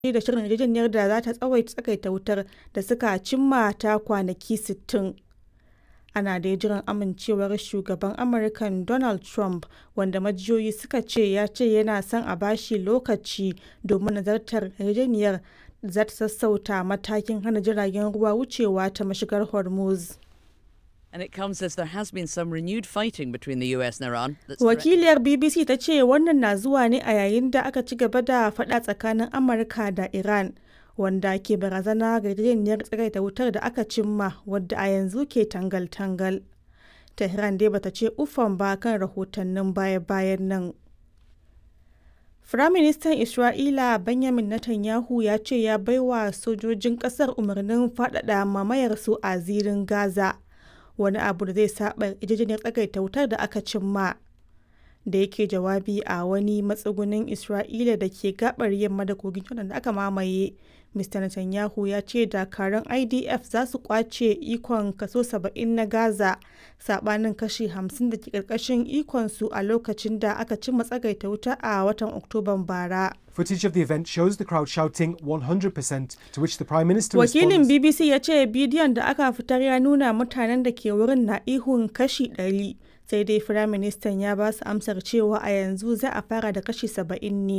da shirin yarjejeniyar da za ta tsawaita tsagaita wutar da suka cimma ta kwanaki 60. Ana dai jiran amincewar Shugaban Amurkan Donald Trump, wanda majiyoyi suka ce ya ce yana son a ba shi lokaci domin nazartar yarjejeniyar da za ta sassauta matakin hana jiragen ruwa wucewa ta mashigar Hormuz. And it comes as there has been some renewed fighting between the US and Iran. that's Wakiliyar BBC ta ce wannan na zuwa ne a yayin da aka ci gaba da faɗa tsakanin Amurka da Iran, wanda ke barazana ga yarjejeniyar tsagaita wutar da aka cimma wadda a yanzu ke tangal-tangal. Tehran dai bata ce uffan ba kan rahotannin baya-bayan nan. Firaministan Isra'ila Benjamin Netanyahu ya ce ya baiwa sojojin ƙasar umarnin faɗaɗa mamayarsu a zirin Gaza. wani abu da zai saba yarjejeniyar tsagaita wutar da aka cimma da yake jawabi a wani matsugunin isra'ila da ke gabar yamma da kogin jordan da aka mamaye mr netanyahu ya ce dakarun idf za su kwace ikon kaso 70 na gaza sabanin kashi 50 da ke karkashin ikonsu a lokacin da aka cimma tsagaita wuta a watan oktoban bara Footage of the event shows the crowd shouting 100%, to which the Prime Minister Wakilin responds. BBC ya ce bidiyon da aka fitar ya nuna mutanen da ke wurin na ihun kashi 100 sai dai Firaministan ya ba su amsar cewa a yanzu za a fara da kashi 70 ne.